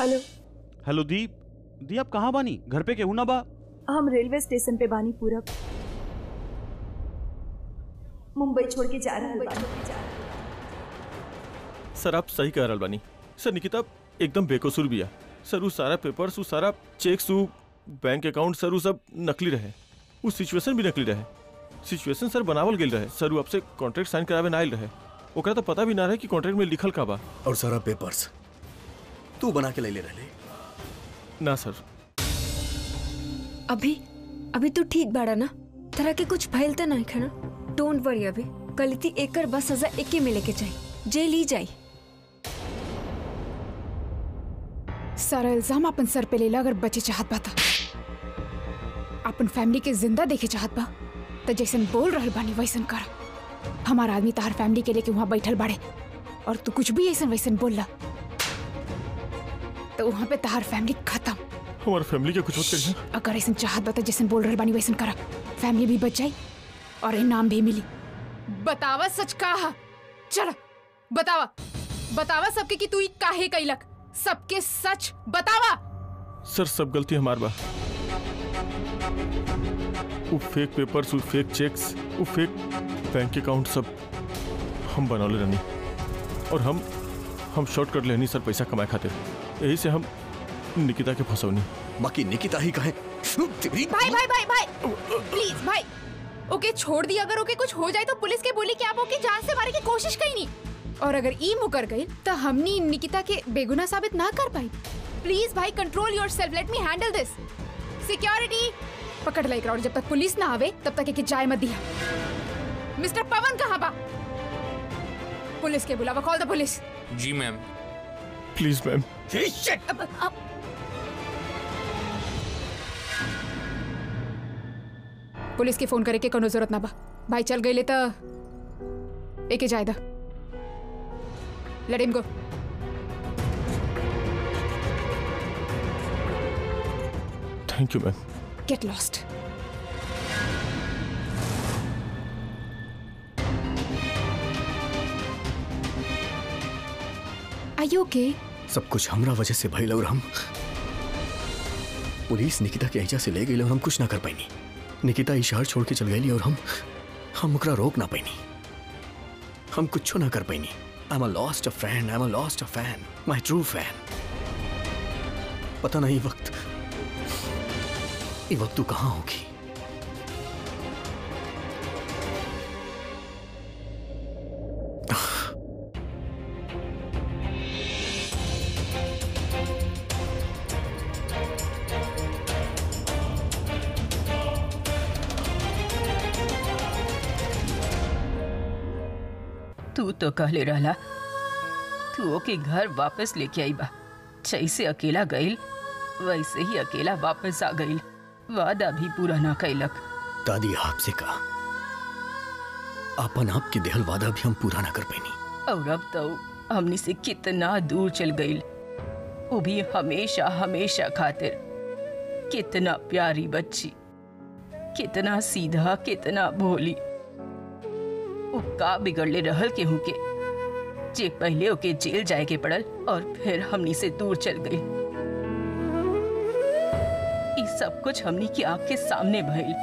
Hello hello दी दी आप कहाँ बानी घर पे केहू ना बा हम रेलवे स्टेशन पे बानी पूरब मुंबई छोड़ के जा रहे बानी सर आप सही कह रहल बानी सर निकिता एकदम बेकसूर बिया सर उ सारा पेपर्स उ सारा चेक्स उ बैंक अकाउंट सर उ सब नकली रहे उ सिचुएशन भी नकली रहे सिचुएशन सर बनावल गेल रहे सर उ आपसे कॉन्ट्रैक्ट साइन करावे ना आइल रहे ओकरा तो पता भी ना रहे कि कॉन्ट्रैक्ट में लिखल का बा और सारा पेपर्स तू बना के ले ले रहे ना सर अभी अभी तू ठीक बाड़ा ना तरह के कुछ भइल त नहीं खाना डोंट वरी अभी गलती एकर बस सजा एके मिले के चाहिए जेल ही जाई सारा इल्जाम अपन सर पे लेला अगर बचे चाहत बा त अपन फैमिली के जिंदा देखे चाहत बा त जैसन बोल रहल बानी वैसन कर हमार आदमी तहार फैमिली के लेके वहाँ बैठल बाड़े और तू कुछ भी ऐसन वैसन बोलला तो वहाँ पे तहार फैमिली खत्म हमारे फैमिली के कुछ मत करिए अगर ऐसन चाहत बा त जैसन बोल रहल बानी वैसन कर फैमिली भी बच जाई और इनाम भी मिली बतावा सच कहा चल बतावा बतावा सबके कि तू ई काहे कैलक सबके सच बतावा सर सब गलती हमार बा उ फेक पेपर्स उ फेक चेक्स उ फेक बैंक अकाउंट सब हम बनौले रहनी और हम हम शॉर्ट कर लेनी सर पैसा कमाए खातिर यही से हम निकिता के फंसौनी बाकी निकिता ही कहे तेरी भाई भाई भाई भाई प्लीज भाई ओके छोड़ दी अगर ओके कुछ हो जाए तो पुलिस के बोली कि आप ओके जान से मारे की कोशिश कहीं नहीं और अगर ई मुकर गई तो हमनी निकिता के बेगुनाह साबित ना कर पाई प्लीज भाई control yourself let me handle this security पकड़ लाई और जब तक पुलिस ना आवे तब तक एक जाए मत दिया मिस्टर पवन कहाँ बा पुलिस के बुलावा कॉल द पुलिस जी मैम प्लीज मैम अब, अब, पुलिस के फोन करे के कोनो जरूरत ना बा भाई चल गई ले तो एके जाए दा let him go thank you ma'am get lost Are you okay? सब कुछ हमरा वजह से भइल और हम पुलिस निकिता के ऐजा से ले गई और हम कुछ ना कर पाईनी निकिता ई शहर छोड़ के चल गई और हम हम ओकरा रोक ना पाईनी हम कुछ ना कर पाईनी I am a lost a friend I am a lost a fan my true fan पता नहीं ये वक्त ये वक्त तू कहाँ होगी तू तो कहले रहला तू ओके घर वापस लेके आई बा जैसे अकेला गईल वैसे ही अकेला वापस आ गईल वादा भी पूरा ना कैलक दादी आपसे कहा अपन आप के देहल वादा भी हम पूरा ना कर पाईनी और अब तो हमनी से कितना दूर चल गईल वो भी हमेशा हमेशा खातिर कितना प्यारी बच्ची कितना सीधा कितना भोली वो का बिगड़ले रहल केहू के जे पहले ओके जेल जाए के पड़ल और फिर हमनी से दूर चल गई ई सब कुछ हमनी की आंख के सामने भइल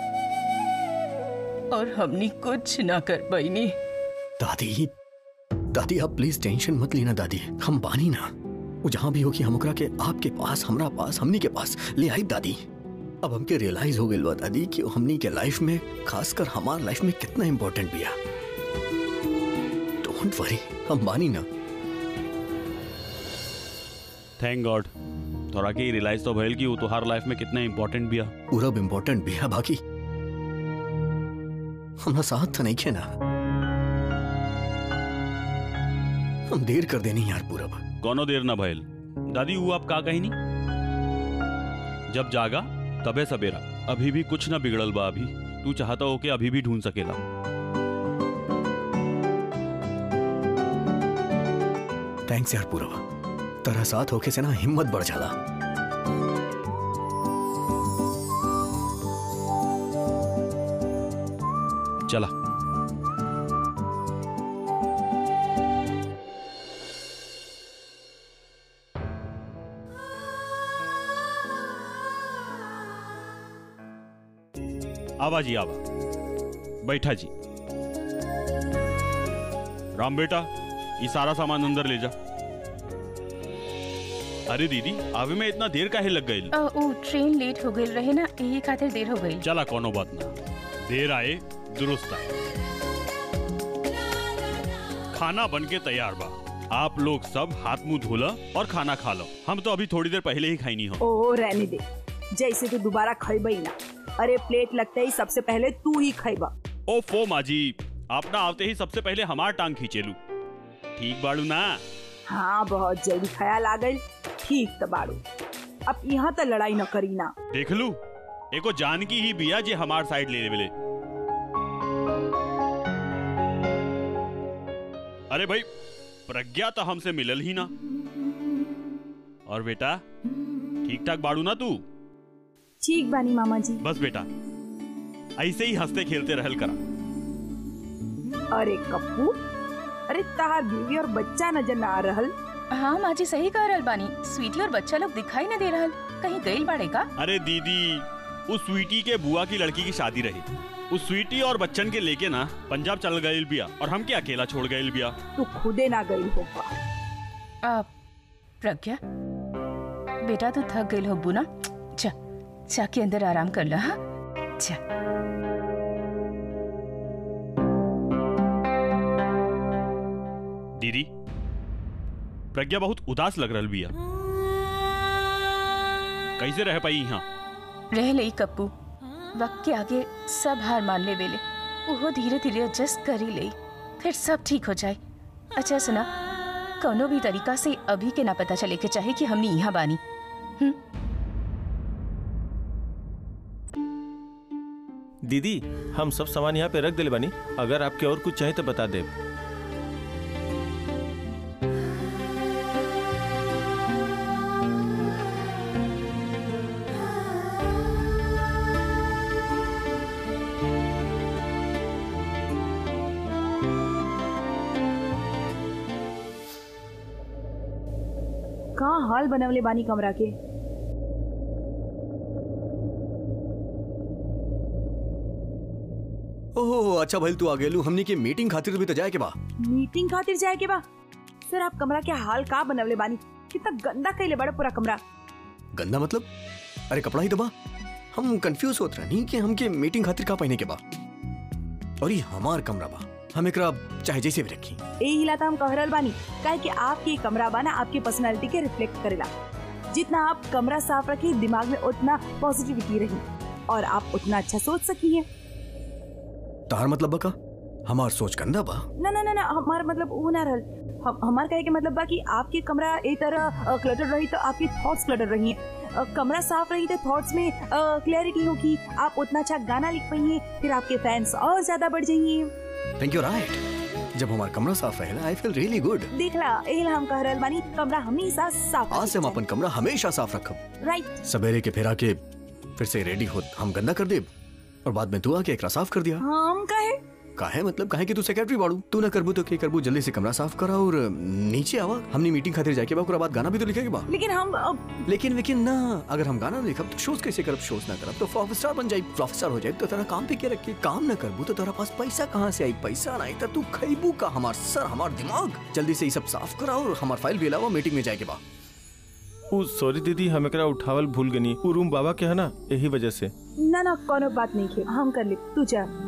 और हमनी कुछ ना कर पैनी दादी दादी आप प्लीज टेंशन मत लेना दादी हम बानी ना वो जहाँ भी होगी हम ओकरा के आपके पास हमरा पास हमनी के पास ले आई दादी अब हमके रियलाइज हो गई बा दादी कि हमनी के लाइफ में खासकर हमार लाइफ में कितना इम्पोर्टेंट बिया डोंट वरी हम बानी ना थैंक गॉड तोरा के रियलाइज तो भइल कि वो तोहार लाइफ में कितना इंपॉर्टेंट बिया पूरब इम्पोर्टेंट बिया बाकी हमरा साथ तो नहीं खे ना हम देर कर देनी यार पूरब कोनो देर ना भइल दादी वो आप का कही नहीं जब जागा तबे सवेरा अभी भी कुछ ना बिगड़ल बा अभी तू चाहता हो कि अभी भी ढूंढ सकेला थैंक्स यार पूरब तेरा साथ होके से ना हिम्मत बढ़ जाला चला आवा जी आवा बैठा जी राम बेटा ये सारा सामान अंदर ले जा अरे दीदी आवे में इतना देर काहे लग गई अ, ऊ ट्रेन लेट हो गई रहे ना यही खातिर देर हो गई चला कोनो बात ना देर आए दुरुस्त आए खाना बन के तैयार बा आप लोग सब हाथ मुंह धोला और खाना खा लो हम तो अभी थोड़ी देर पहले ही खाई नहीं हो ओ रहने दे जैसे तू दोबारा खैबा ही ना अरे प्लेट लगते ही सबसे पहले तू ही खैबा ओ फो माजी आप ना आवते ही सबसे पहले हमार टांग खींचेलू ठीक बाड़ू ना हाँ बहुत जल्दी ख्याल आ गई ठीक तो बाड़ू अब यहाँ तो लड़ाई न करी ना देख लू एको जानकी ही बिया जे हमार साइड ले लेवले अरे भाई प्रज्ञा तो हमसे मिलल ही ना और बेटा ठीक ठाक बाड़ू ना तू ठीक बानी मामा जी बस बेटा ऐसे ही हंसते खेलते रहल करा अरे कप्पू अरे तार बीवी और बच्चा नजर ना आ रहल हाँ माँ जी सही कह रहल बानी स्वीटी और बच्चा लोग दिखाई न दे रहल कहीं गई बाड़े का अरे दीदी उस स्वीटी के बुआ की लड़की की शादी रही उस स्वीटी और बच्चन के लेके ना पंजाब चल गए बिया और हम के अकेला छोड़ गए बिया तू खुदे ना गई होगा आ, प्रज्ञा बेटा तू थक गई होब्बू ना जा जाके अंदर आराम कर ला हाँ जा दीदी प्रज्ञा बहुत उदास लग रही बिया कैसे रह पाई यहाँ रह लई कप्पू वक्त के आगे सब हार मान ले वेले वो धीरे धीरे एडजस्ट कर ही लई फिर सब ठीक हो जाए अच्छा सुना कोनो भी तरीका से अभी के ना पता चले के चाहे कि हमने यहाँ बानी दीदी हम सब सामान यहाँ पे रख दिले बानी अगर आपके और कुछ चाहिए तो बता दे कहाँ हाल बनवले बानी कमरा के ओह अच्छा भाई तू आ गेलू हमनी के मीटिंग खातिर भी तो जाए के बा मीटिंग खातिर जाए के बा सर आप कमरा के हाल का बनवले बानी कितना गंदा कैले बड़ा पूरा कमरा गंदा मतलब अरे कपड़ा ही तो बा हम कंफ्यूज होत रहनी कि हमके मीटिंग खातिर का पहने के बा और ये हमार कमरा बा हम एकरा चाहे जैसे भी रखी ए हिला तो हम कह रहल बानी काहे कि आपके कमरा बा ना आपकी पर्सनालिटी के रिफ्लेक्ट करेला जितना आप कमरा साफ रखी दिमाग में उतना पॉजिटिविटी रही और आप उतना अच्छा सोच सकी है तार मतलब बा का हमार सोच गंदा बा ना ना ना ना हमार मतलब वो ना रहल हम हमार कहे के मतलब बा कि आपकी कमरा ए तरह क्लटर रही तो आपकी थॉट्स क्लटर रही है अ, कमरा साफ रही तो थॉट्स में क्लैरिटी होगी आप उतना अच्छा गाना लिख पाइए फिर आपके फैंस और ज्यादा बढ़ जाइए थैंक यू राइट जब हमार कमरा साफ रहेला आई फील रियली गुड देखला एला हम कह रहल बानी कमरा हमेशा साफ आज से हम अपन कमरा हमेशा साफ रखब राइट सवेरे के फेरा के फिर से रेडी हो हम गंदा कर देब और बाद में तू आके एकरा साफ कर दिया हम कहे काहे मतलब काहे कि तू सेक्रेटरी बाड़ू तू ना करबू तो के करबू जल्दी से कमरा साफ करा और नीचे आवा हमनी मीटिंग खातिर जाके बा ओकरा बाद गाना भी तो लिखे के बा लेकिन हम अब लेकिन लेकिन ना अगर हम गाना लिखब तो शोज कैसे करब शोज ना करब तो फ्लॉप स्टार बन जाई फ्लॉप स्टार हो जाए तो तेरा काम पे के रख के काम ना करबू तो तेरा पास पैसा कहाँ से आई पैसा ना आई तो तू खैबू का हमार सर हमार दिमाग जल्दी से ये सब साफ करा और हमार फाइल भी अलावा मीटिंग में जाए के बा ऊ सॉरी दीदी हम एकरा उठावल भूल गनी ऊ रूम बाबा के है ना यही वजह से ना ना कोनो बात नहीं खे हम कर ले तू जा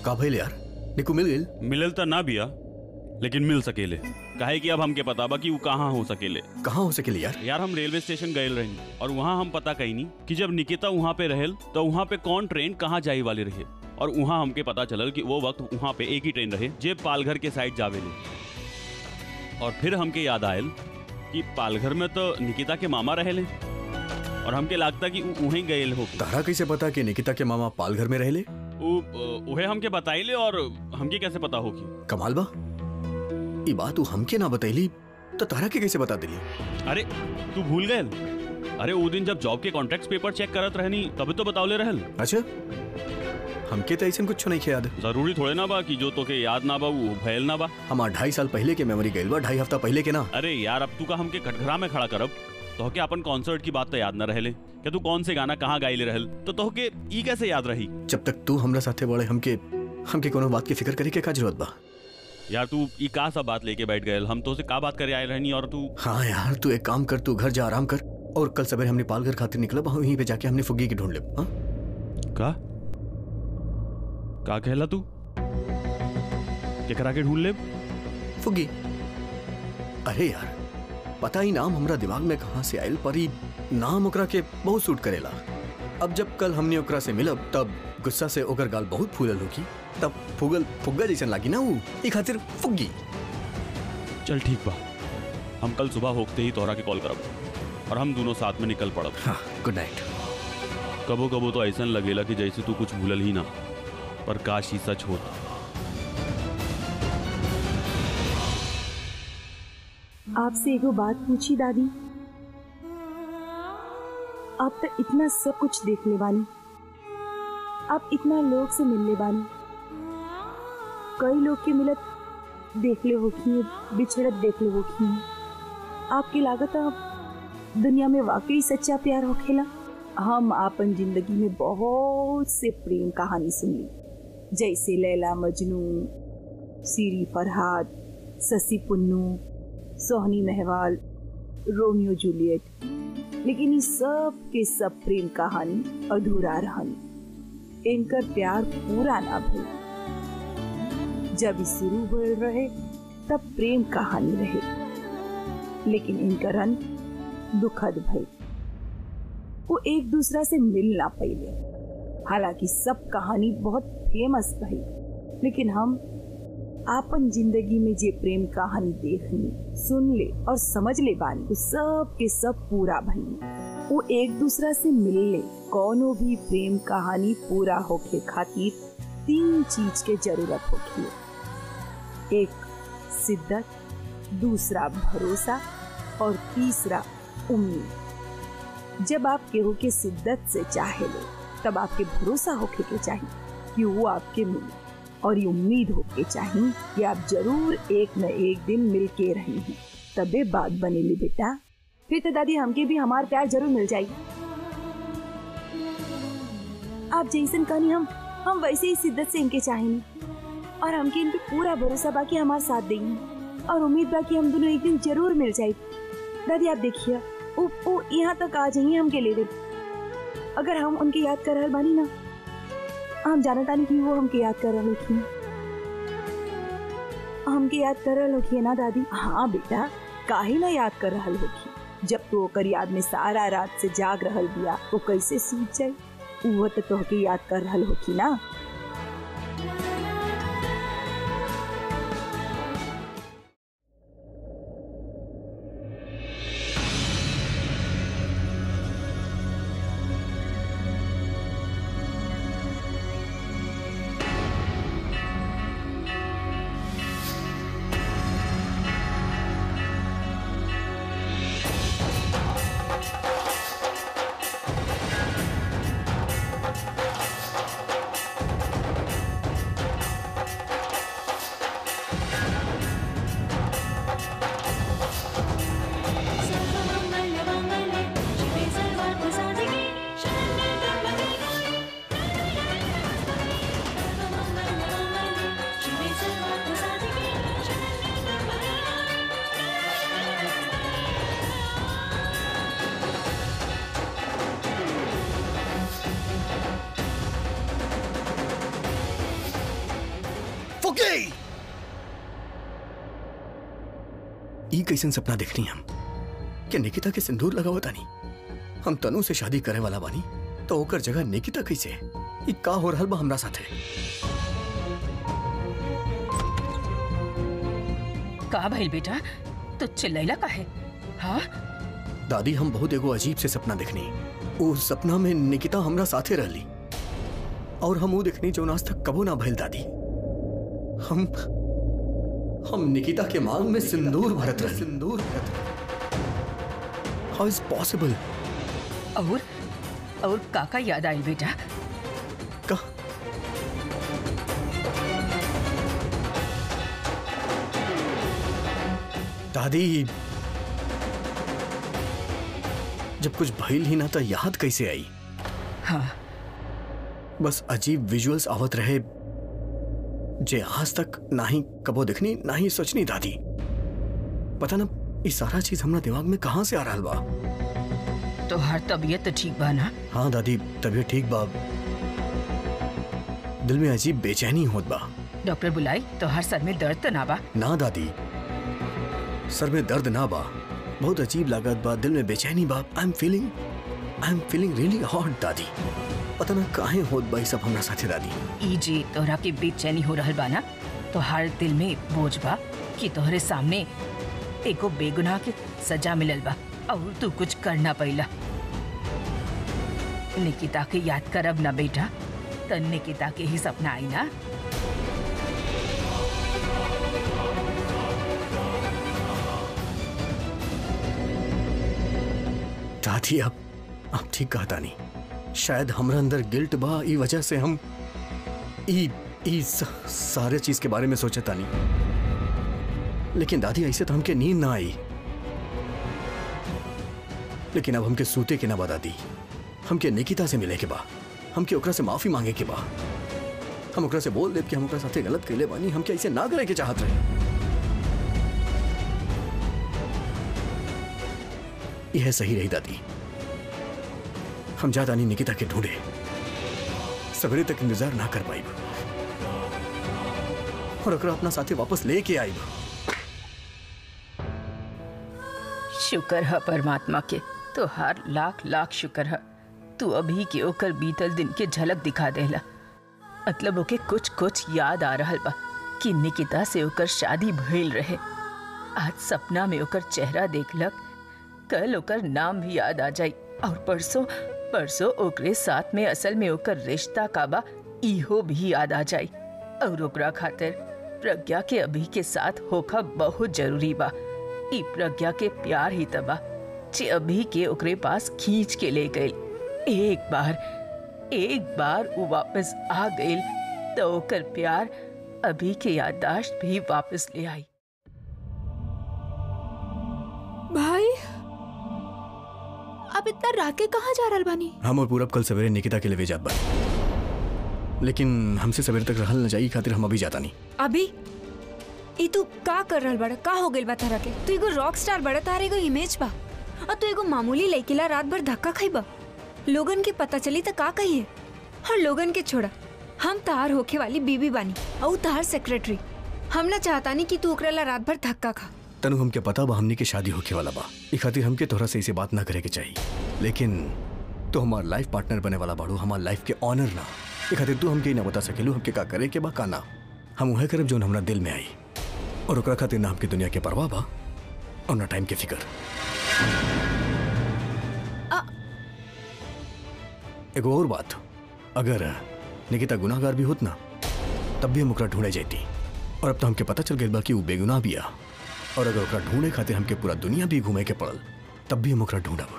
का भइल यार निकू मिल गेल मिलल त ना बिया लेकिन मिल सकेले काहे कि अब हमके पता बा कि वो कहाँ हो सकेले कहाँ हो सकेली यार यार हम रेलवे स्टेशन गए रही और वहाँ हम पता कईनी कि जब निकिता वहाँ पे रहेल तो वहाँ पे कौन ट्रेन कहाँ जाए वाली रहे और वहाँ हमके पता चलल कि वो वक्त वहाँ पे एक ही ट्रेन रहे जे पालघर के साइड जावेले और फिर हमके याद आयल कि पालघर में तो निकिता के मामा रहेले और हमके लगता कि उ- वहीं गए हो तारा कैसे पता कि निकिता के मामा पालघर में रहेले उ- उहे हमके बताइले और हमके कैसे पता होगी कमाल बा ई बात तू हमके ना बतैली तो तारा के कैसे बता दिली अरे तू भूल गए अरे वो दिन जब जॉब के कॉन्ट्रैक्ट पेपर चेक करत रहनी तभी तो बतावले रहल अच्छा हमके तो ऐसा कुछ नहीं याद जरूरी थोड़े ना बा कि जो तोके याद ना बा वो भयल ना बा हमार ढाई साल पहले के मेमोरी गइल बा ढाई हफ्ता पहले के ना अरे यार अब तू का हमके कटघरा में खड़ा करब तोहके अपन कॉन्सर्ट की बात तो याद ना रहले कि तू कौन से गाना कहाँ गाइले रहल तो तोहके ई कैसे याद रही जब तक तू हमरा साथे बड़े हमके हमके कोनो बात की फिक्र करे के का जरूरत बा यार तू ई का सब बात लेके बैठ गए हम तो से का बात करे आए रहनी और तू हाँ यार तू एक काम कर तू घर जा आराम कर और कल सवेरे हमने पालघर खातिर निकलब वहीं पे जाके हमने फुग्गी की ढूंढ लेब हाँ का का कहला तू केकरा के ढूंढ ले फुग्गी अरे यार पता ही नाम हमरा दिमाग में कहाँ से आयल पर ई नाम ओकरा के बहुत सूट करेला अब जब कल हमने ओकरा से मिलब तब गुस्सा से ओकर गाल बहुत फूलल होगी तब फुगल फुग्गा जैसन लागी ना वो ई खातिर फुग्गी चल ठीक बा हम कल सुबह होते ही तोहरा के कॉल करब और हम दोनों साथ में निकल पड़ब हाँ गुड नाइट कबो कबो तो ऐसा लगेला कि जैसे तू कुछ भूलल ही ना पर काश ही सच होता आपसे एगो बात पूछी दादी आप तो इतना सब कुछ देख ले बानी आप इतना लोग से मिल ले बानी कई लोग के मिलत देख ले होखी बिछड़त देख ले होखी आपकी लागत आप दुनिया में वाकई सच्चा प्यार होखेला हम आपन जिंदगी में बहुत से प्रेम कहानी सुनली जैसे लैला मजनू सीरी फरहाद ससी पुन्नू सोहनी महवाल रोमियो जूलियट लेकिन ये सब के सब प्रेम कहानी अधूरा रहनी इनकर प्यार पूरा ना भइल जब ई शुरू हो रहे तब प्रेम कहानी रहे लेकिन इनकर अंत दुखद भइल वो एक दूसरा से मिल ना पाइले हालांकि सब कहानी बहुत फेमस भई लेकिन हम आपन जिंदगी में जे प्रेम कहानी देखनी सुन ले और समझ ले बानी वो सब के सब पूरा भई वो एक दूसरा से मिल ले कौनो भी प्रेम कहानी पूरा होके खातिर तीन चीज के जरूरत होती एक शिद्दत दूसरा भरोसा और तीसरा उम्मीद जब आप केहू के शिद्दत से चाहे ले तब आपके भरोसा होके के चाहिए कि वो आपके मिले और ये उम्मीद होके चाहिए कि आप जरूर एक न एक दिन मिल के रही हैं तबे बात बनेली बेटा फिर तो दादी हमके भी हमार प्यार जरूर मिल जाएगी आप जैसन कहनी हम हम वैसे ही शिद्दत से इनके चाहेंगे और हमके इन पे पूरा भरोसा बाकी हमारे साथ देंगे और उम्मीद बाकी हम दोनों एक दिन जरूर मिल जाए दादी आप देखिए वो वो यहाँ तक आ जाइए हमके ले दे अगर हम उनके याद कर रहल बानी ना हम जानत तानी कि वो हमके याद कर रहल होखी हमके याद कर रहल होखी ना दादी हाँ बेटा काहे ना याद कर रहल होखी जब तो ओकर याद में सारा रात से जाग रहल बिया वो कैसे सूझ जाए वो तो तोहके याद कर रहल होखी ना ई कैसन सपना देखनी हम कि निकिता के सिंदूर लगावा तानी हम तनु से शादी करे वाला बानी तो ओकर जगह निकिता कैसे ई का हो रहल बा हमरा साथे का भइल बेटा तू चिल्लैला काहे हाँ दादी हम बहुत एगो अजीब से सपना देखनी उस सपना में निकिता हमरा साथे रहली और हम वो देखनी जो आज तक कबो ना भइल दादी हम हम निकिता के मांग में सिंदूर भरत रहे सिंदूर भरत हाउ इज पॉसिबल और और काका याद आइल बेटा का दादी जब कुछ भइल ही ना तो याद कैसे आई हाँ बस अजीब विजुअल्स आवत रहे जे आज तक ना ही कबो दिखनी ना ही सोचनी दादी पता ना ये सारा चीज हमरा दिमाग में कहाँ से आ रहा बा तो हर तबीयत तो ठीक बा ना हाँ दादी तबीयत ठीक बा दिल में अजीब बेचैनी होत बा डॉक्टर बुलाई तो हर सर में दर्द तो ना बा ना दादी सर में दर्द ना बा बहुत अजीब लागत बा दिल में बेचैनी बा I am feeling I am feeling really hot दादी पता ना काहे होत बा ई सब हमरा साथे दादी ई जी तोहरा के बेचैनी हो रहल बा ना तो हर दिल में बोझ बा कि तोहरे सामने एगो बेगुनाह के सजा मिलल बा और तू कुछ करना पैला निकिता के याद करब ना बेटा त निकिता के ही सपना आई ना दादी अब अब ठीक कहता नहीं शायद हमरा अंदर गिल्ट बा ई वजह से हम ई ई स- सारे चीज के बारे में सोचता नहीं लेकिन दादी ऐसे तो हमके नींद ना आई लेकिन अब हमके सूते के ना बा दादी हमके निकिता से मिले के बा हमके ओकरा से माफी मांगे के बा हम ओकरा से बोल देब कि हम ओकरा साथे गलत कैले बानी हमके ऐसे ना करे के चाहत रहे यह सही रही दादी हम ज्यादा नहीं निकिता के ढूंढे सवेरे तक इंतजार ना कर पाई और ओकरा अपना साथी वापस लेके आई शुक्र है परमात्मा के तो हर लाख लाख शुक्र है तू अभी के ओकर बीतल दिन के झलक दिखा देला मतलब ओके कुछ कुछ याद आ रहल बा कि निकिता से ओकर शादी भइल रहे आज सपना में ओकर चेहरा देखलक कल ओकर नाम भी याद आ जाई और परसों परसों ओकरे साथ में असल में ओकर रिश्ता का बा इहो भी याद आ जाई और ओकरा खातिर प्रज्ञा के अभी के साथ होखा बहुत जरूरी बा ई प्रज्ञा के प्यार ही तबा जे अभी के ओकरे पास खींच के ले गई एक बार एक बार वो वापस आ गई तो ओकर प्यार अभी के याददाश्त भी वापस ले आई भाई अब इतना रात के कहाँ जा रहल बानी हम और पूरब कल सवेरे निकिता के लिए वे जात बा लेकिन हमसे सवेरे तक रहल न जाई खातिर हम अभी जाता नहीं अभी ई तू का कर रहल बड़ा का हो गइल बा तारा के तू एगो रॉक स्टार बड़ा तारा एगो इमेज बा और तू एगो मामूली लड़कीला रात भर धक्का खाइबा लोगन के पता चली त का कहिए और लोगन के छोड़ा हम तार होखे वाली बीबी बानी और तार सेक्रेटरी हम ना चाहतानी कि तू ओकरा ला रात भर धक्का खा तनु हमके पता बा हमनी के शादी होके वाला बा ई खातिर हमके तोहरा से इसे बात ना करे के चाहिए लेकिन तो हमार लाइफ पार्टनर बने वाला बाड़ू हमार लाइफ के ऑनर ना ई खातिर तू हमके ई ना बता सकेलू हमके का करे के बा का ना हम उहे करब जोन हमरा दिल में आई और ओकरा खातिर ना हमके दुनिया के परवाह बा और ना टाइम के फिकर एगो और बात अगर निकिता गुनाहगार भी होत ना तब भी हम ओकरा ढूंढे जाती और अब तो हमके पता चल गइल बा कि वो बेगुनाह भी आ और अगर ओकरा ढूंढे खातिर हमके पूरा दुनिया भी घूमे के पड़ल तब भी हम ओकरा ढूंढब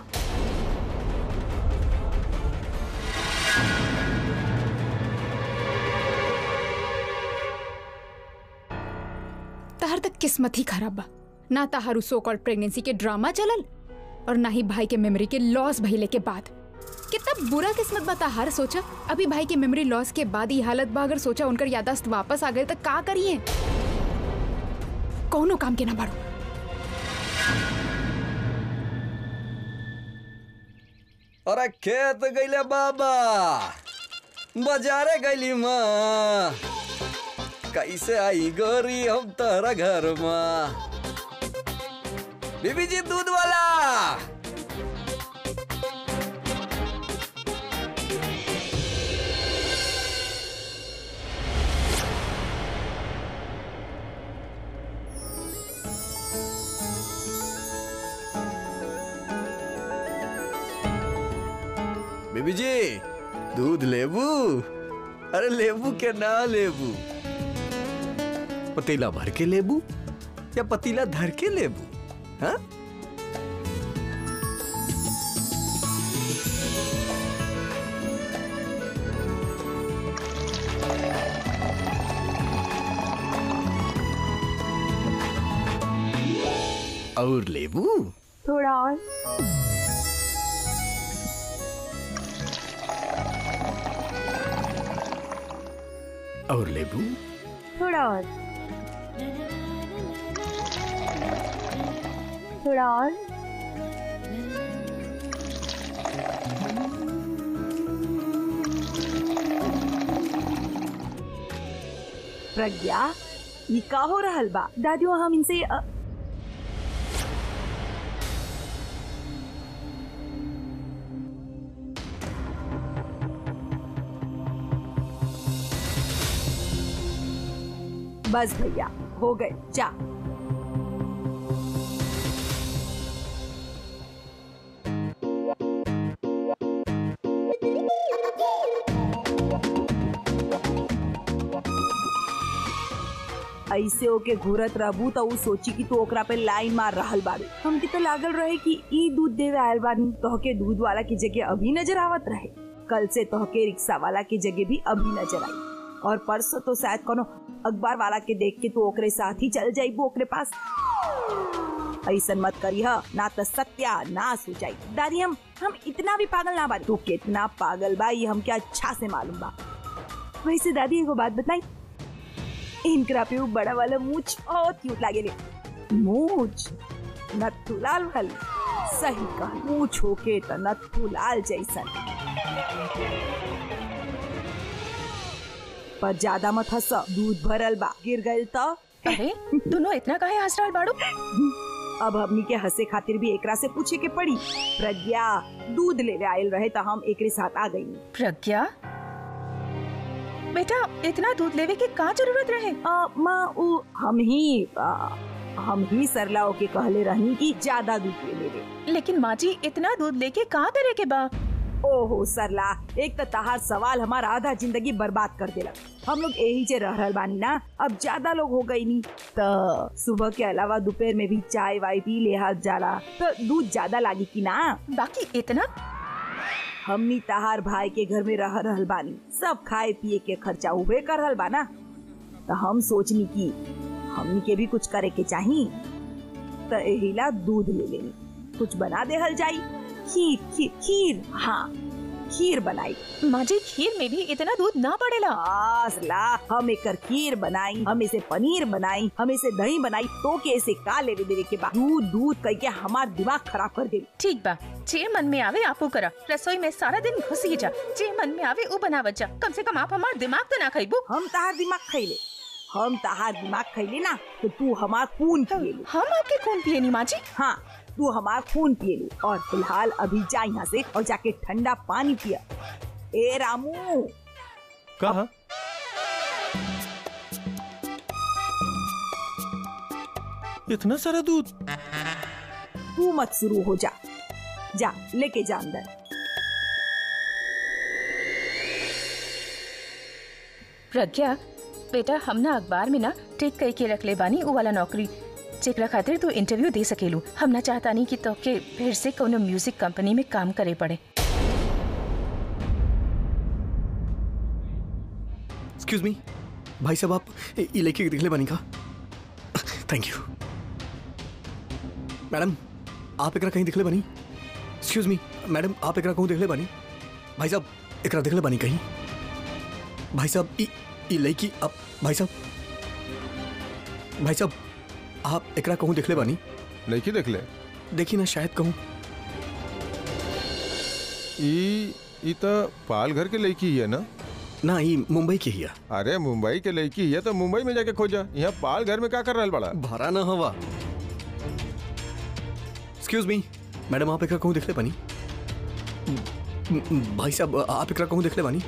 तहर तक किस्मत ही खराब बा ना तहारू सो कॉल्ड प्रेगनेंसी के ड्रामा चलल और ना ही भाई के मेमोरी के लॉस भइले के बाद कितना बुरा किस्मत बा तहार सोचा अभी भाई के मेमोरी लॉस के बाद ही हालत बा अगर सोचा उनकर यादाश्त वापस आ गए तो का करिए कौनो काम के ना बाड़ू अरे खेत गईले बाबा बाजारे गईली माँ कैसे आई गोरी हम तोहरा घर माँ बीबी जी दूध वाला बीबी जी दूध लेबू अरे लेबू के ना लेबू पतीला भर के लेबू या पतीला धर के लेबू हाँ और लेबू थोड़ा और और लेबू थोड़ा और थोड़ा और प्रज्ञा ये का हो रहल बा दादियों हम इनसे अ, बस भैया हो गए जा ऐसे ओके घूरत रहबू तो ऊ सोची कि तू ओकरा पे लाइन मार रहल बारू हमके तो लागल रहे कि ई दूध देवे आयल बानी तोहके दूध वाला की जगह अभी नजर आवत रहे कल से तोहके रिक्शा वाला की जगह भी अभी नजर आई और परसों तो शायद कोनो अखबार वाला के देख के तू ओकरे साथ ही चल जाइबू ओकरे पास ऐसन मत करी ह ना तो सत्या नाश हो जाई दादी हम हम इतना भी पागल ना बानी तू कितना पागल बा ये हमके अच्छा से मालूम बा वैसे दादी एगो बात बताई इनकरा पे वो बड़ा वाला मूछ बहुत क्यूट लागेले मूछ नथु लाल वाली सही कहा मूछ होके त नथु लाल जैसन पर ज्यादा मत हंस दूध भरल बा गिर गइल त अरे दोनों इतना काहे हंस रहल बाड़ू अब हमनी के हंसे खातिर भी एकरा से पूछे के पड़ी प्रज्ञा दूध लेवे आयल रहे त हम एकरे साथ आ गई प्रज्ञा बेटा इतना दूध लेवे के का जरूरत रहे आ, माँ उ हम ही आ, हम ही सरलाओ के कहले रहनी कि ज्यादा दूध ले लेवे लेकिन माँ जी इतना दूध लेके का करे के बा ओहो सरला एक तो तहार सवाल हमारा आधा जिंदगी बर्बाद कर देला हम लोग यही से रह रहल बानी ना अब ज्यादा लोग हो गई नी तो सुबह के अलावा दोपहर में भी चाय वाय पी ले हाथ जाला तो दूध ज्यादा लागी कि ना बाकी इतना हमनी तहार भाई के घर में रह रहल बानी सब खाए पिए के खर्चा उबे कर रहल बाना तो हम सोचनी की हमनी के भी कुछ करे के चाही तो एहिला दूध ले लेनी कुछ बना देहल जाई खीर खीर खीर हाँ खीर बनाई माँ जी खीर में भी इतना दूध ना पड़ेला आसला हम एकर खीर बनाई हम इसे पनीर बनाई हम इसे दही बनाई तो के इसे का लेवे देवे के बाद दूध दूध कह के हमार दिमाग खराब कर दे ठीक बा जे मन में आवे आपो करा रसोई में सारा दिन घुसी जा जे मन में आवे उ बनावत जा कम से कम आप हमार दिमाग तो ना खाइबू हम तहार दिमाग खैले हम तहार दिमाग खैले ना तो तू हमार खून पिए ले हम आपके खून पिए नी माँ जी हाँ तू हमार खून पिए ले और फिलहाल अभी जा यहाँ से और जाके ठंडा पानी पिया ए रामू कहा इतना सारा दूध तू मत शुरू हो जा जा लेके जा अंदर प्रज्ञा बेटा हम ना अखबार में ना टिक कई के रख ले बानी उ वाला नौकरी जेकरा खातिर तू इंटरव्यू दे सकेलू हम ना चाहता नहीं कि तोके फिर से कोनो म्यूजिक कंपनी में काम करे पड़े एक्सक्यूज मी भाई साहब आप ये ये लेके दिखले बनी का थैंक यू मैडम आप एकरा कहीं दिखले बनी एक्सक्यूज मी मैडम आप एकरा कहूँ दिखले बनी भाई साहब एकरा दिखले बनी कहीं भाई साहब ई ई लड़की आप भाई साहब भाई साहब आप एकरा कहूँ दिखले बनी नहीं देख ले देखी ना शायद कहूँ ई ई तो पाल घर के लड़की ही है ना ना ये मुंबई की ही है अरे मुंबई के लड़की है तो मुंबई में जाके खोजा यहाँ पाल घर में क्या कर रहा है बड़ा भरा ना हवा एक्सक्यूज मी मैडम आप एकरा कहूँ देख ले पानी म- म- भाई साहब आप एकरा कहूँ देख ले पानी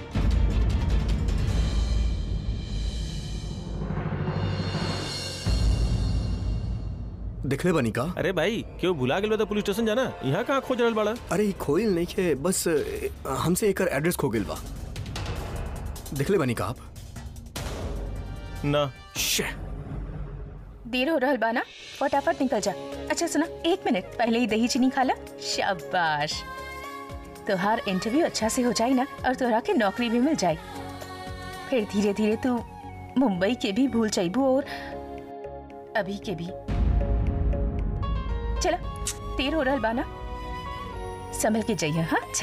देख ले बानी का अरे भाई क्यों भुला गेल बा त पुलिस स्टेशन जाना यहाँ कहाँ खोज रहल बाड़ा अरे ई खोइल नहीं के बस ए, हमसे एकर एड्रेस खो गेल बा देख ले बानी का आप ना शे देर हो रहल बा ना फटाफट निकल जा अच्छा सुना एक मिनट पहले ही दही चीनी खा ला शाबाश तोहार इंटरव्यू अच्छा से हो जाए ना और तोहरा के नौकरी भी मिल जाए फिर धीरे धीरे तू मुंबई के भी भूल जाइबू और अभी के भी चला देर हो रहल बा ना संभल के जाइए हाँ अच्छा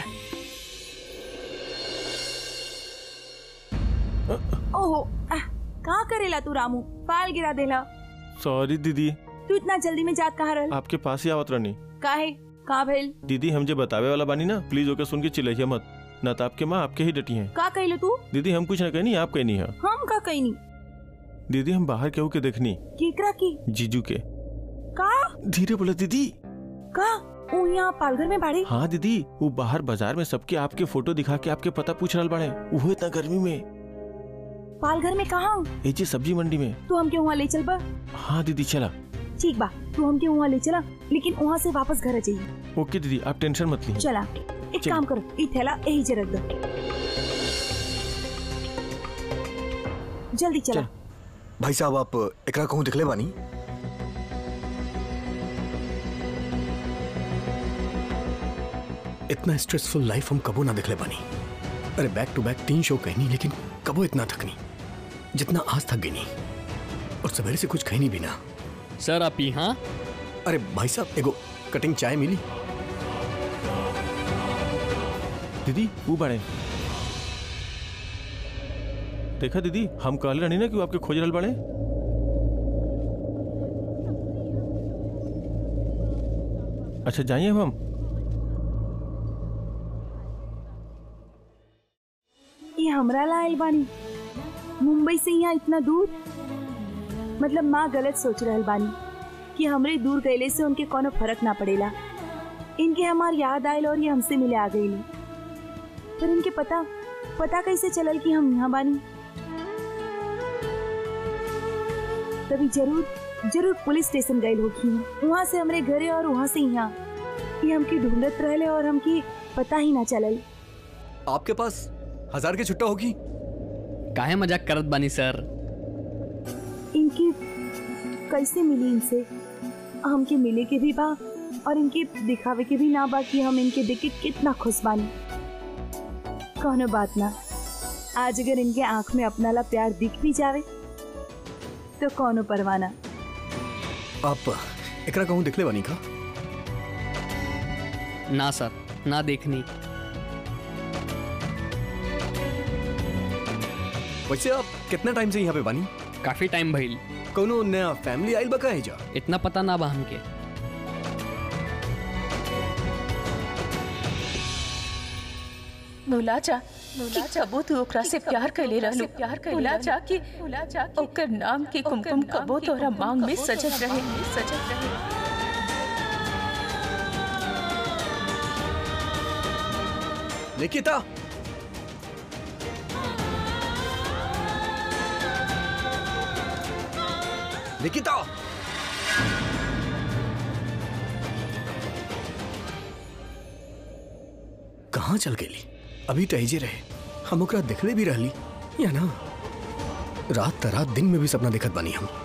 ओहो आह, का करेला तू रामू पाल गिरा देला सॉरी दीदी तू इतना जल्दी में जात कहाँ रहल आपके पास ही आवत रहनी काहे का भइल दीदी हम जो बतावे वाला बानी ना प्लीज ओके सुन के चिल्लाइए मत ना तो आपके माँ आपके ही डटी हैं का कहलो तू दीदी हम कुछ ना कहनी आप कहनी है हम का कहनी दीदी हम बाहर केहू के देखनी केकरा की जीजू के का धीरे बोले दीदी का ऊ यहाँ पालघर में बाड़े हाँ दीदी वो बाहर बाजार में सबके आपके फोटो दिखा के आपके पता पूछ रहा बाड़े वो इतना गर्मी में पालघर में कहा ए जी सब्जी मंडी में तू हमके वहाँ ले चल बा हाँ दीदी चला ठीक बा तू हमके वहाँ ले चला लेकिन वहाँ से वापस घर आ जाइए ओके दीदी आप टेंशन मत लीजिए चला एक चल। काम करो ई थैला यही जे रख दो जल्दी चला चल। भाई साहब आप एकरा कहूँ दिख ले बानी इतना स्ट्रेसफुल लाइफ हम कबो ना दिख ले बानी अरे बैक टू बैक तीन शो कहनी लेकिन कबो इतना थकनी जितना आज थक गई नहीं और सवेरे से कुछ कहनी भी ना सर आप यहाँ अरे भाई साहब एगो कटिंग चाय मिली दीदी वो बाड़े देखा दीदी हम कहले रहनी ना कि वो आपके खोज रहल बाड़े अच्छा जाइए अब हम ये हमरा ला आइल बानी मुंबई से यहाँ इतना दूर मतलब माँ गलत सोच रहल बानी कि हमरे दूर गईले से उनके कोनो फर्क ना पड़ेला इनके हमार याद आयल और ये हमसे मिले आ गईली पर इनके पता पता कैसे चलल कि हम यहाँ बानी तभी जरूर जरूर पुलिस स्टेशन गए होगी वहाँ से हमरे घरे और वहाँ से यहाँ ये हमके ढूंढत रहले और हमके पता ही ना चलल आपके पास हजार की छुट्टा होगी काहे मजाक करत बानी सर इनकी कैसे मिली इनसे हमके मिले के भी बा और इनके दिखावे के भी ना बा कि हम इनके देख के कितना खुश बानी कौनो बात ना आज अगर इनके आंख में अपना ला प्यार दिख भी जावे तो कौनो परवाना आप एकरा कहूँ दिख ले बानी का ना सर ना देखनी वैसे आप कितना टाइम से यहाँ पे बानी काफी टाइम भइल कोनो नया फैमिली आइल बका है जा इतना पता ना बा हमके भुला जा भुला जा वो तू ओकरा से प्यार कैले रहलू प्यार कैले भुला जा कि भुला जा कि ओकर नाम के कुमकुम कबो तोहरा मांग में सजत रहे सजत रहे निकिता निकिता कहाँ चल गेली अभी टहजे रहे हम ओकरा देखले भी रहली या ना रात त रात दिन में भी सपना देखत बानी हम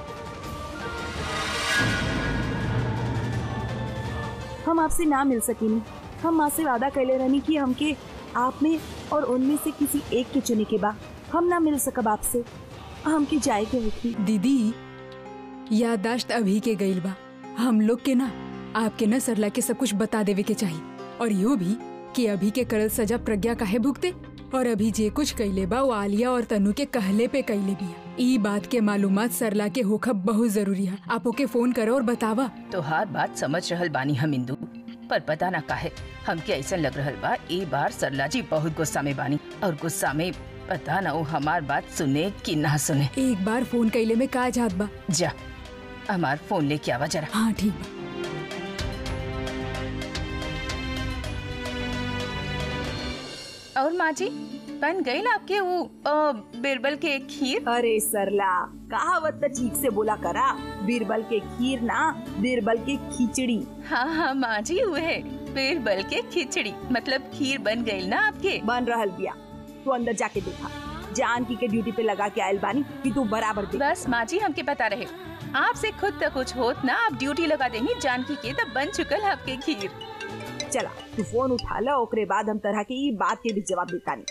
हम आपसे ना मिल सकेनी हम माँ से वादा कैले रहनी कि हमके आप में और उनमें से किसी एक के चुने के बा हम ना मिल सकब आपसे हमके जाए के होगी दीदी यादाश्त अभी के गईल बा हम लोग के ना आपके ना सरला के सब कुछ बता देवे के चाहिए और यो भी कि अभी के करल सजा प्रज्ञा काहे भुगते और अभी जे कुछ कैले बा वो आलिया और तनु के कहले पे कैले बिया ई बात के मालूमात सरला के होखब बहुत जरूरी है आप ओके फोन करो और बतावा तोहार बात समझ रहल बानी हम इंदू पर पता ना काहे हमके ऐसा लग रहल बा ए बार सरला जी बहुत गुस्सा में बानी और गुस्सा में पता ना वो हमार बात सुने कि ना सुने एक बार फोन कैले में का जात बा जा हमार फोन लेके आवा जरा हाँ ठीक बा माँ जी बन गई ना आपके वो अ, बिरबल के खीर अरे सरला कहावत तो ठीक से बोला करा बीरबल के खीर ना बीरबल के खिचड़ी हाँ हाँ माँ जी वह बिरबल के खिचड़ी मतलब खीर बन गई ना आपके बन रहल बिया तू अंदर जाके देखा जानकी के ड्यूटी पे लगा के आयल बानी कि तू बराबर देख बस माँ जी हमके पता रहे आपसे खुद तक कुछ होत ना आप ड्यूटी लगा देंगी जानकी के तब बन चुकल आपके खीर चला तू फोन उठा लो ओकरे बाद हम तरह के ई बात के भी जवाब देतानी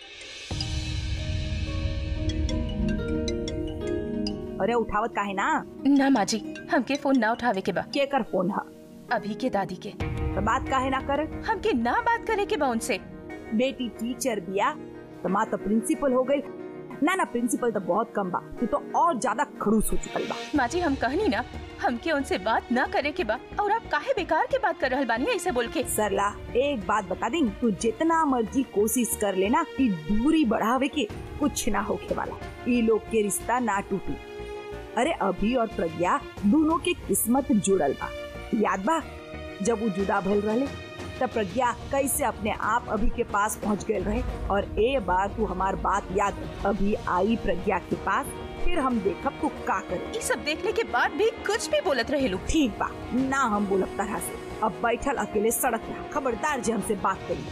अरे उठावत काहे ना ना माँ जी हमके फोन ना उठावे के बा के कर फोन हा अभी के दादी के तो बात काहे ना कर हमके ना बात करे के बा उनसे बेटी टीचर बिया तो माँ तो प्रिंसिपल हो गई ना ना प्रिंसिपल तो बहुत कम बा तू तो और ज्यादा खड़ूस हो चुकल बा माँ जी हम कहनी ना हमके उनसे बात ना करे के बा और आप काहे बेकार के बात कर रहल बानी ऐसे बोल के सरला एक बात बता दी तू जितना मर्जी कोशिश कर लेना कि दूरी बढ़ावे के कुछ ना होके वाला ये लोग के रिश्ता ना टूटी अरे अभी और प्रज्ञा दोनों के किस्मत जुड़ल बा याद बा जब वो जुदा भइल रहे तब प्रज्ञा कैसे अपने आप अभी के पास पहुंच गए रहे और ए बार तू हमार बात याद रख। अभी आई प्रज्ञा के पास फिर हम देखब तू का करे ये सब देखने के बाद भी कुछ भी बोलत रहे लोग ठीक बा ना हम बोलब तरह से अब बैठल अकेले सड़क रहा खबरदार जे हमसे बात करी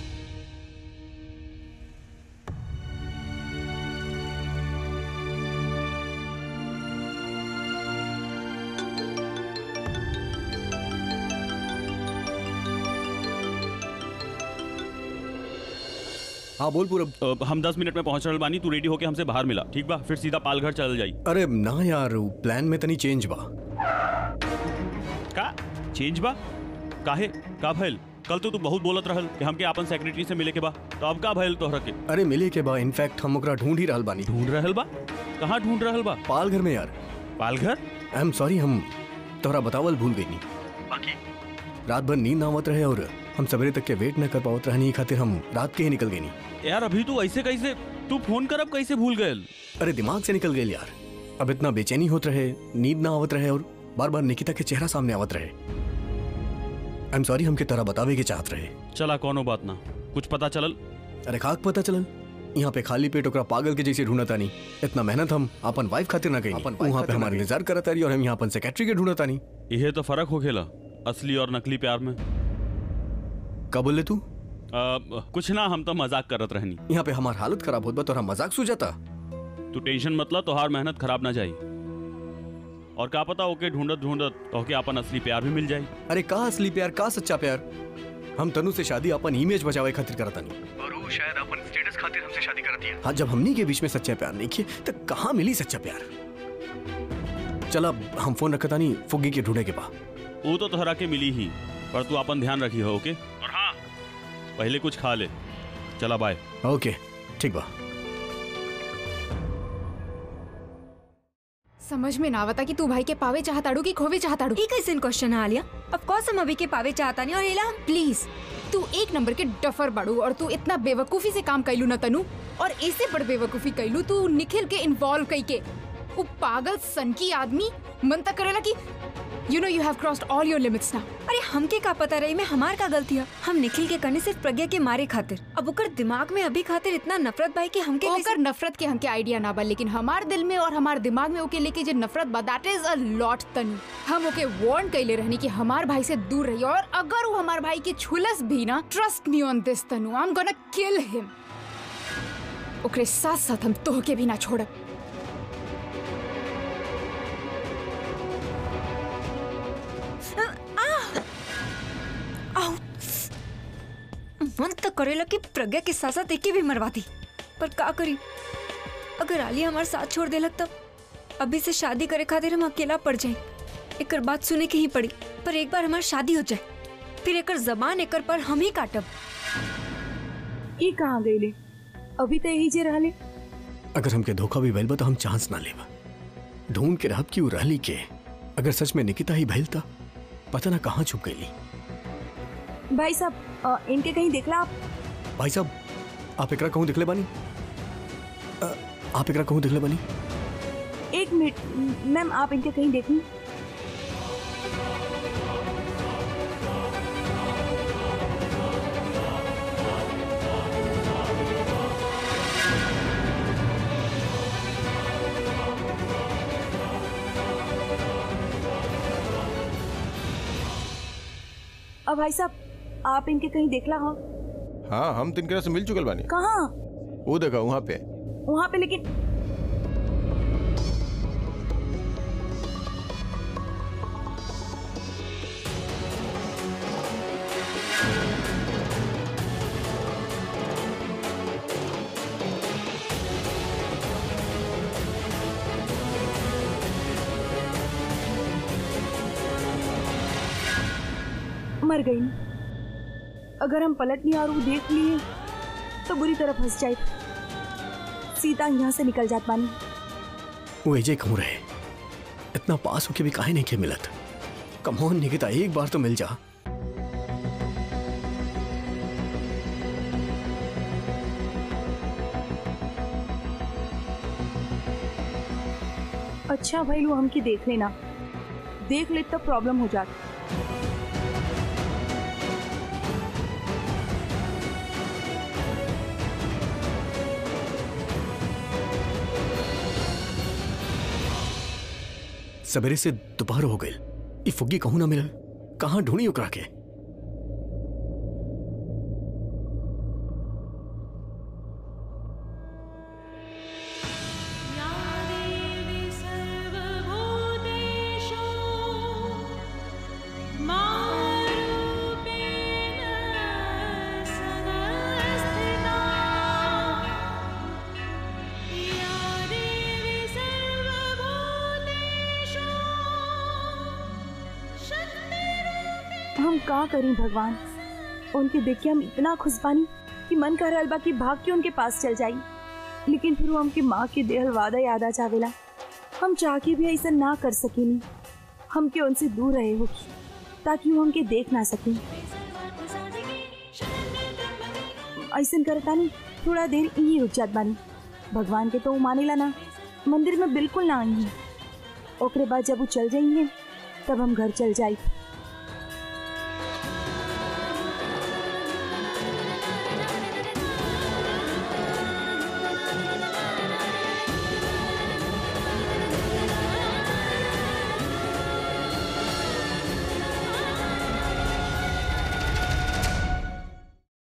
हाँ बोल पूरब अ, हम दस मिनट में पहुंच रहल बानी तू रेडी होके हमसे बाहर मिला ठीक बा फिर सीधा पालघर चल जाई अरे ना यार उ प्लान में तनी चेंज बा का चेंज बा काहे का भइल कल तो तू बहुत बोलत रहल कि हमके अपन सेक्रेटरी से मिले के बा तो अब का भइल तोहरा के अरे मिले के बा इनफैक्ट हम ओकरा ढूंढ ही रहल बानी ढूंढ रहल बा कहाँ ढूंढ रहल बा पाल घर में यार पालघर आई एम सॉरी हम तोहरा बतावल भूल गई बाकी रात भर नींद ना आवत रहे और हम सवेरे तक के वेट न कर पावत रहनी खातिर हम रात के ही निकल गई यार अभी तू ऐसे कैसे तू फोन करब कैसे भूल गयल अरे दिमाग से निकल गई यार अब इतना बेचैनी होत रहे नींद ना आवत रहे और बार बार निकिता के चेहरा सामने आवत रहे आई एम सॉरी हमके तरह बतावे के चाहत रहे चला कोनो बात ना कुछ पता चलल अरे खाक पता चलल यहाँ पे खाली पेट ओकरा पागल के जैसे ढूंढता नहीं इतना मेहनत हम अपन वाइफ खातिर ना कहीं वहाँ पे हमारे इंतजार करता रही और हम यहाँ अपन सेक्रेटरी के ढूंढता नहीं यह तो फर्क हो खेला असली और नकली प्यार में का बोले तू अ, कुछ ना हम तो मजाक करत रहनी यहाँ पे हमार हालत खराब होत बा तो हम मजाक सूझाता तू टेंशन मतलब तोहार मेहनत खराब ना जाई और का पता ओके ढूंढत ढूंढत तोहके अपन असली प्यार भी मिल जाई अरे का असली प्यार का सच्चा प्यार हम तनु से शादी अपन इमेज बचावे खातिर करता नहीं और वो शायद अपन स्टेटस खातिर हमसे शादी करती है हाँ जब हमनी के बीच में सच्चा प्यार नहीं किए तो कहाँ मिली सच्चा प्यार चल अब हम फोन रखता नहीं फुग्गी के ढूंढे के बा वो तो तोहरा के मिली ही पर तू अपन ध्यान रखी हो ओके और हाँ पहले कुछ खा ले चला बाय ओके ठीक बा समझ में ना आवता कि तू भाई के पावे चाहताड़ू कि खोवे चाहताड़ू ई कैसन क्वेश्चन है आलिया ऑफ कोर्स हम अभी के पावे चाहता नहीं और एला हम प्लीज तू एक नंबर के डफर बाड़ू और तू इतना बेवकूफी से काम कैलू न तनु और ऐसे बड़ बेवकूफी कैलू तू निखिल के इन्वॉल्व कई के वो पागल सनकी आदमी मन तक करेला कि you know you have crossed all your limits now अरे हमके का पता रही में हमार का गलती है हम निखिल के करने सिर्फ प्रज्ञा के मारे खातिर अब ओकर दिमाग में अभी खातिर इतना नफरत भाई कि हमके कैसे- ओकर नफरत के हमके आइडिया ना बा लेकिन हमार दिल में और हमार दिमाग में ओके लेके जो नफरत बा that is a lot Tanu हम ओके वार्न कैले रहनी कि हमार भाई से दूर रही और अगर वो हमार भाई के छुलस भी ना trust me on this Tanu I am gonna kill हिम ओकरे साथ साथ हम तोहके भी ना छोड़ब आओ मन तो करेला कि प्रज्ञा के साथ साथ एके भी मरवा दी पर का करी अगर आलिया हमारे साथ छोड़ देलक तब अभी से शादी करे खातिर हम अकेला पड़ जाए एकर बात सुने के ही पड़ी पर एक बार हमारी शादी हो जाए फिर एकर जबान एकर पर हम ही काटब ई कहाँ गईले अभी तो यही जे रहले अगर हमके धोखा भी भइल बा तो हम चांस ना लेबा ढूंढ के रहब कि उ रहली के अगर सच में निकिता ही भइल था पता ना कहाँ छुप गईली भाई साहब अ, इनके कहीं देखला आप भाई साहब आप एकरा कहूँ दिखले बानी अ, आप एकरा कहूँ दिखले बानी एक मिनट मैम आप इनके कहीं देखी अब भाई साहब आप इनके कहीं देखला हो हाँ हम तिनकरा से मिल चुकल बानी कहाँ वो देखा वहाँ पे वहाँ पे लेकिन मर गई अगर हम पलट नहीं और वो देख लिए तो बुरी तरह फंस जाए सीता यहाँ से निकल जात बानी वो एजे कहूँ रहे इतना पास होके भी काहे नहीं के मिलत कमोन निकिता एक बार तो मिल जा अच्छा भाई लो हमकी देख लेना देख ले तब प्रॉब्लम हो जाती सवेरे से दोपहर हो गई ई फुग्गी कहूँ ना मिलल कहाँ ढूंढी ओकरा के हम का करी भगवान उनके देख के हम इतना खुश बानी कि मन कर रहल बा कि भाग के उनके पास चल जाई लेकिन फिर वो हमके माँ के देहल वादा याद आ जावेला हम चाह के भी ऐसा ना कर सकेनी हमके उनसे दूर रहे हो ताकि वो हमके देख ना सके ऐसा करता नहीं थोड़ा देर यही रुक जात बानी भगवान के तो वो मानेला ना मंदिर में बिल्कुल ना आई है ओकरे बाद जब वो चल जाई है तब हम घर चल जाई